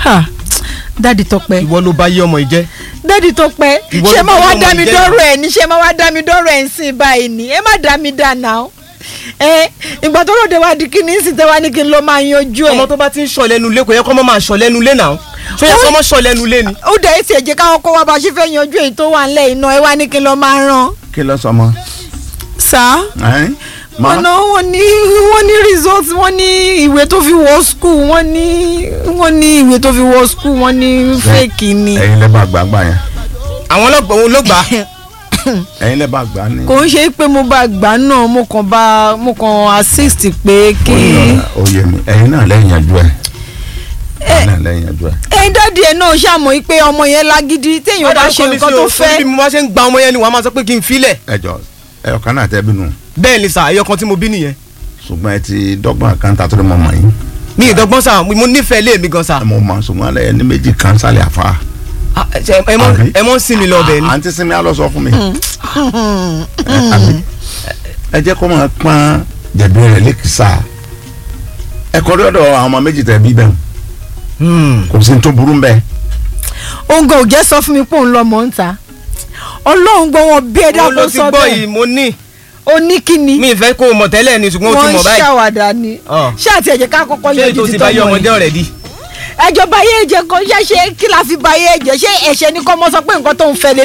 Ha, dádì Tọ́pẹ́ ìwọ ló bá yé ọmọ yìí jẹ́ dádì Tọ́pẹ́ Ìwọ ṣé ló máa bá wá ọmọ dá mi ìjẹ́. dọ́rọ̀ ẹ̀ ní ṣé máa wá dá mi dọ́rọ̀ ẹ̀ ń sìn báyìí ni ẹ má dá mi dá náà ẹ ìgbà tó lóde wá di kí ni sì tẹ́ wá ní kí n lọ máa yanjú ẹ̀ ọmọ tó bá ti ń sọ lẹ́nu ilé kò yẹ kó mọ́ máa sọ lẹ́nu ilé náà ṣó yẹ kó mọ́ sọ lẹ́nu ilé ni. ó dẹ̀ ẹ́ sì ẹ̀jẹ̀ káwọn kó wá bá ṣe fẹ́ yanjú èyí tó wà ńlẹ̀ iná ẹ wá ní kí n lọ máa rán. kí ló sọ mọ. sá ẹ́n? Ma- wọn náà wọ́n ní wọ́n ní result wọ́n ní ìwé tó fi wọ school wọ́n ní wọ́n ní ìwé tó fi wọ school wọ́n ní fake ni. ẹ̀yin lẹ́ bá gbà gbà yẹn àwọn ọlọ́gbọ̀n òun ló gbà á. ẹ̀yin lẹ́ bá gbà ní. kò ń ṣe pé mo bá gbà náà mo kàn bá mo kàn assist pé kí. oyè mi ẹ̀yin náà lẹ́yìn yanjú ẹ̀ ẹ̀yin náà lẹ́yìn yanjú ẹ̀. ẹ dádì ẹ náà ṣàmọ̀ pé ọmọ yẹn lágídí téèyàn bá ṣe nǹkan tó bí fẹ́. mo bá ṣe ń gba ọmọ yẹn ni wàá máa sọ pé kí n filẹ̀. ẹ jọ ẹ ọ̀kan náà tẹ́ bínú bẹ́ẹ̀ ni sà ẹyọ kan tí mo bí nìyẹn. ṣùgbọ́n ẹ ti dọ́gbọ́n kan ta tó lè mọ mọ̀ yín mi ìdọ́gbọ́n sà mo nífẹ̀ẹ́ lé mi gan sà. ẹ mọ̀ mọ̀ ṣùgbọ́n alẹ́ ẹ ní méjì kan sálẹ̀ àfa. Ah, ṣe- ẹ mọ- Àbí? ẹ mọ ń sin mi lọ bẹ́ẹ̀ ni. àǹtí sinmi á lọ sọ fún mi. Ẹ, àbí? ẹ jẹ́ kó máa pọ́n jẹ̀bi rẹ̀ lẹ́kìsà ẹ kọrí ọ̀dọ̀ àwọn ọmọ méjì tẹ̀ bí bẹ́ẹ̀ Hmm. kò sí ní tó burú bẹ́ẹ̀. òǹgà ò jẹ́ sọ fún mi pé òun lọ mọ̀ ń ta ọlọ́run gbọ́ wọn bí ẹ̀dá mo ló kó ti sọ gbọ́ bẹ́ẹ̀ yìí mo ní ó ní kíni mi ìfẹ́ kó o mọ̀ tẹ́lẹ̀ ni ṣùgbọ́n o ti wọ́n mọ̀ ń báyìí. ṣàwàdà ni Ọ̀. ṣé àti ẹ̀jẹ̀ ká kọ́kọ́ ṣé yọjú ètò ti ti bá yé tọ́mọ ọmọdé yìí ọ̀rẹ́ di. ẹjọ́ báyé ẹ̀jẹ̀ kan ṣe ṣe kí la fi báyé ẹ̀jẹ̀ ṣé ẹ̀ṣẹ̀ ni kọ́ mọ́ sọ pé nǹkan tó ń fẹ́ lé